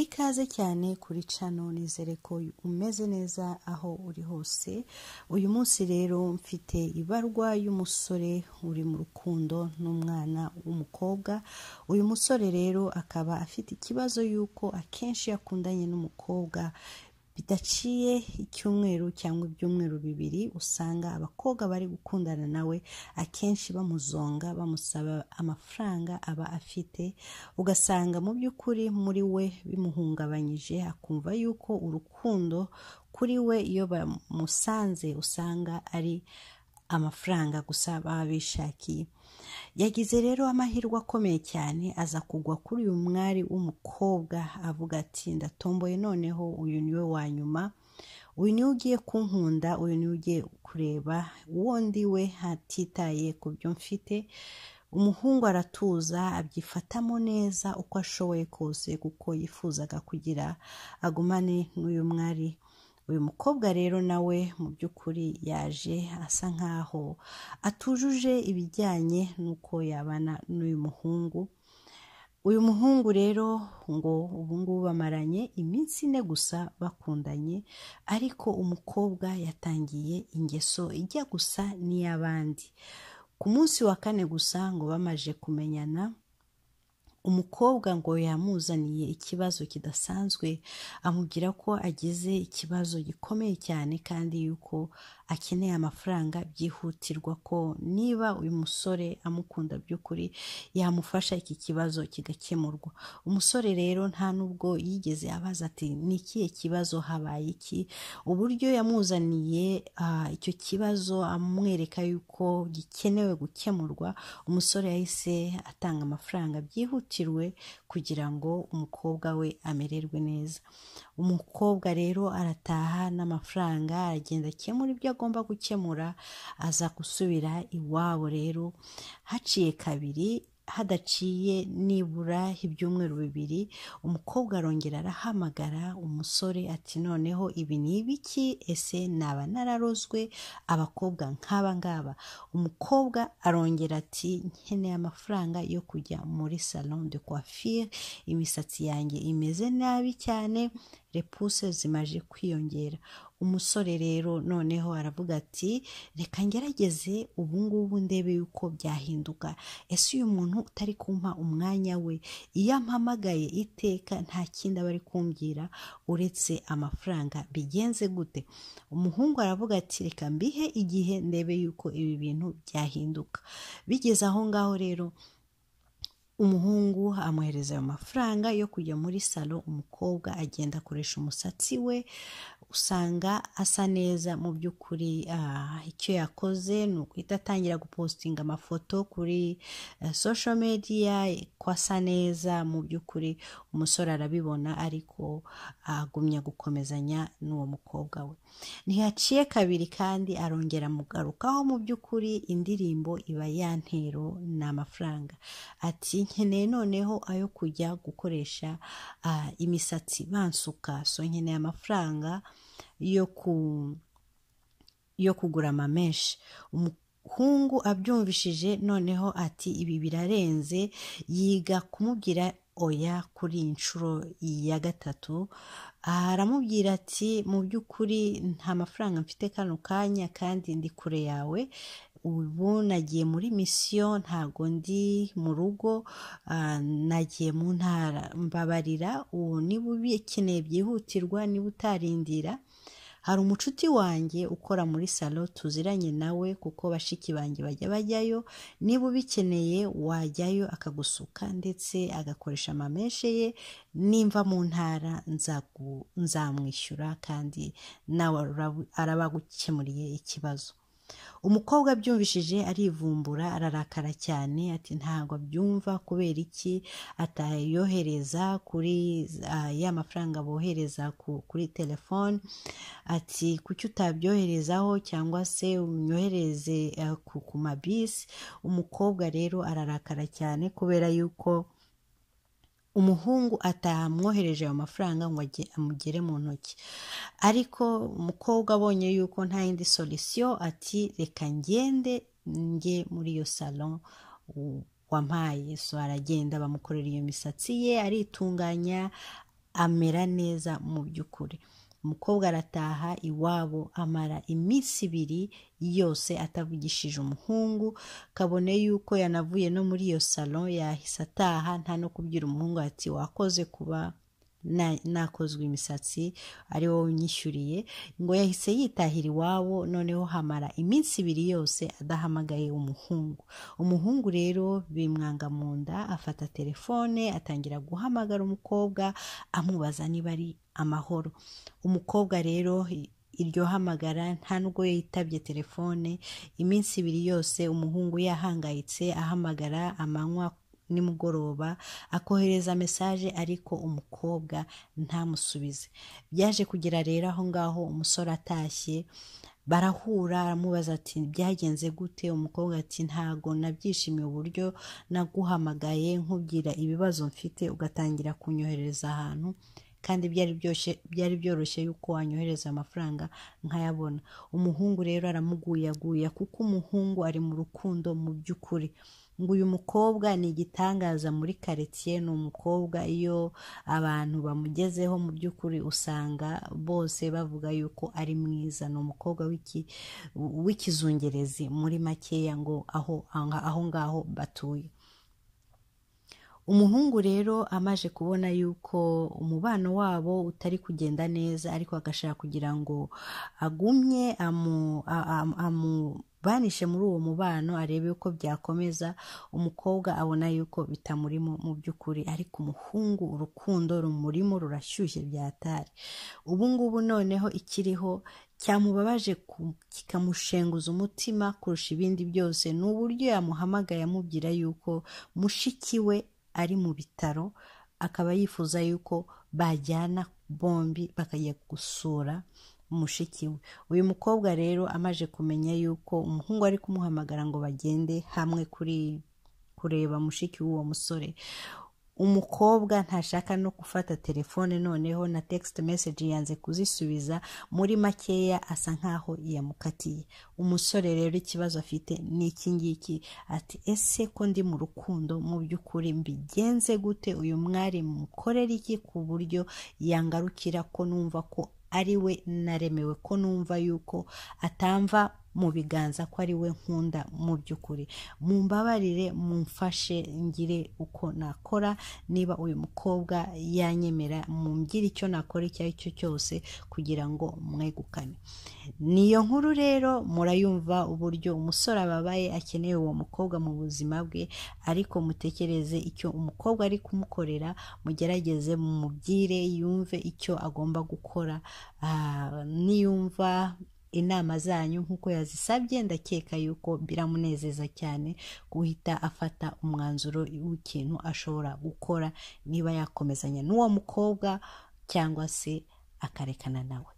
ikaze cyane kuri cano nizere ko umeze neza aho uri hose uyu munsi rero mfite ibarwa y'umusore uri mu rukundo n'umwana w'umukobwa uyu musore rero akaba afite ikibazo y'uko akenshi yakundanye n'umukobwa bidaciye icyumweru cyangwa ibyumweru bibiri usanga abakobwa bari gukundana nawe akenshi bamuzonga bamusaba amafaranga aba afite ugasanga mu by'ukuri muri we bimuhungabanyije akumva yuko urukundo kuri we iyo bamusanze usanga ari amafaranga gusa baba bishakiye yagize rero amahirwe akomeye cyane aza kugwa kuri uyu mwari w'umukobwa avuga ati ndatomboye noneho uyu niwe wa nyuma uyu niwe ugiye kunkunda uyu niwe ugiye kureba uwo ndi we hatitaye ku byo mfite umuhungu aratuza abyifatamo neza uko ashoboye kose kuko yifuzaga kugira agumane n'uyu mwari uyu mukobwa rero nawe mu by'ukuri yaje asa nkaho atujuje ibijyanye n'uko yabana n'uyu muhungu uyu muhungu rero ngo ubungubu bamaranye iminsi ine gusa bakundanye ariko umukobwa yatangiye ingeso ijya gusa n'iy'abandi ku munsi wa kane gusa ngo bamaze kumenyana umukobwa ngo yamuzaniye ikibazo kidasanzwe amubwira ko agize ikibazo gikomeye cyane kandi yuko akeneye amafaranga byihutirwa ko niba uyu musore amukunda by'ukuri yamufasha iki kibazo kigakemurwa umusore rero nta n'ubwo yigeze abaza ati ni ikihe kibazo habaye iki uburyo yamuzaniye icyo kibazo amwereka yuko gikenewe gukemurwa umusore yahise atanga amafaranga byihutirwa kugira ngo umukobwa we amererwe neza umukobwa rero arataha n'amafaranga aragenda akemura ibyo agomba gukemura aza gusubira iwabo rero haciye kabiri hadaciye nibura ibyumweru bibiri umukobwa arongera arahamagara umusore ati noneho ibi ni ibiki ese naba nararozwe abakobwa nk'aba ngaba umukobwa arongera ati nkeneye amafaranga yo kujya muri salon de coiffure imisatsi yanjye imeze nabi cyane repuse zimaje kwiyongera umusore rero noneho aravuga ati reka ngerageze ubungubu ndebe yuko byahinduka ese uyu muntu utari kumpa umwanya we iyo ampamagaye iteka nta kindi aba ari kumbwira uretse amafaranga bigenze gute umuhungu aravuga ati reka mbihe igihe ndebe yuko ibi bintu byahinduka bigeze aho ngaho rero umuhungu amwohereza ayo mafaranga yo kujya muri salo umukobwa agenda akoresha umusatsi we usanga asa neza mu by'ukuri icyo yakoze ni uguhita atangira gupostinga amafoto kuri sosho mediya ko asa neza mu by'ukuri umusore arabibona ariko agumya gukomezanya n'uwo mukobwa we ntihaciye kabiri kandi arongera mugarukaho mu by'ukuri indirimbo iba yantero ni amafaranga ati nkeneye noneho ayo kujya gukoresha imisatsi bansuka so nkeneye amafaranga yo ku yo kugura amamenshi umuhungu abyumvishije noneho ati ibi birarenze yiga kumubwira oya kuri inshuro ya gatatu aramubwira ati mu by'ukuri nta mafaranga mfite kano kanya kandi ndi kure yawe ubu nagiye muri misiyo ntago ndi mu rugo nagiye mu ntara mbabarira ubu niba ubikeneye byihutirwa niba utarindira hari umucuti wanjye ukora muri salo tuziranye nawe kuko bashiki banjye bajya bajyayo niba ubikeneye wajyayo akagusuka ndetse agakoresha amameshe ye nimva mu ntara nzamwishyura kandi nawe araba agukemuriye ikibazo umukobwa abyumvishije arivumbura ararakara cyane ati ntabwo abyumva kubera iki atayohereza kuri ya mafaranga bohereza kuri telefone ati kuki utabyoherezaho cyangwa se unyohereze ku mabisi umukobwa rero ararakara cyane kubera yuko umuhungu atamwohereje ayo mafaranga ngo amugere mu ntoki ariko umukobwa abonye yuko nta yindi solisiyo ati reka ngende njye muri iyo salo wampaye so aragenda bamukorera iyo misatsi ye aritunganya amera neza mu by'ukuri umukobwa arataha iwabo amara iminsi ibiri yose atavugishije umuhungu kabone yuko yanavuye no muri iyo salo yahise ataha nta no kubwira umuhungu ati wakoze kuba nakozwe imisatsi ari wowe unyishyuriye ngo yahise yitahira iwabo noneho hamara iminsi ibiri yose adahamagaye umuhungu umuhungu rero bimwanga mu nda afata telefone atangira guhamagara umukobwa amubaza niba ari amahoro umukobwa rero iryo hamagara nta nubwo yitabye telefone iminsi ibiri yose umuhungu yahangayitse ahamagara amanywa nimugoroba akohereza mesaje ariko umukobwa ntamusubize byaje kugera rero aho ngaho umusore atashye barahura aramubaza ati byagenze gute umukobwa ati ntago nabyishimiye uburyo naguhamagaye nkubwira ibibazo mfite ugatangira kunyohereza ahantu kandi byari byoroshye yuko wanyohereza amafaranga nkayabona umuhungu rero aramuguyaguya kuko umuhungu ari mu rukundo mu by'ukuri ngo uyu mukobwa ni igitangaza muri karitsiye ni umukobwa iyo abantu bamugezeho mu by'ukuri usanga bose bavuga yuko ari mwiza ni umukobwa w'ikizungerezi muri makeya ngo aho ngaho batuye umuhungu rero amaje kubona yuko umubano wabo utari kugenda neza ariko agashaka kugira ngo agumye amu, amu, amu banishe muri uwo mubano arebe uko byakomeza umukobwa abona yuko bitamurimo mu by'ukuri ariko umuhungu urukundo rumurimo rurashyushye byatari ubu ngubu noneho ikiriho cyamubabaje kikamushenguza umutima kurusha ibindi byose ni uburyo yamuhamagaye amubwira yuko mushiki we ari mu bitaro akaba yifuza yuko bajyana bombi bakajya gusura mushiki we uyu mukobwa rero amaje kumenya yuko umuhungu ari kumuhamagara ngo bagende hamwe kuri kureba mushiki w'uwo musore umukobwa ntashaka no gufata telefone noneho na text message yanze kuzisubiza muri makeya asa nkaho yamukatiye umusore rero ikibazo afite ni iki ngiki ati ese ko ndi mu rukundo mu by'ukuri mbigenze gute uyu mwari mukorera iki ku buryo yangarukira ko numva ko ari we naremewe ko numva yuko atamva mu biganza ko ari we nkunda mu by'ukuri mumbabarire mumfashe ngire uko nakora niba uyu mukobwa yanyemera mungire icyo nakora icyo ari cyo cyose kugira ngo mwegukane niyo nkuru rero murayumva uburyo umusore ababaye akeneye uwo mukobwa mu buzima bwe ariko mutekereze icyo umukobwa ari kumukorera mugerageze mumubwire yumve icyo agomba gukora niyumva inama zanyu nk'uko yazisabye ndakeka yuko biramunezeza cyane guhita afata umwanzuro w'ikintu ashobora gukora niba yakomezanya n'uwo mukobwa cyangwa se akarekana nawe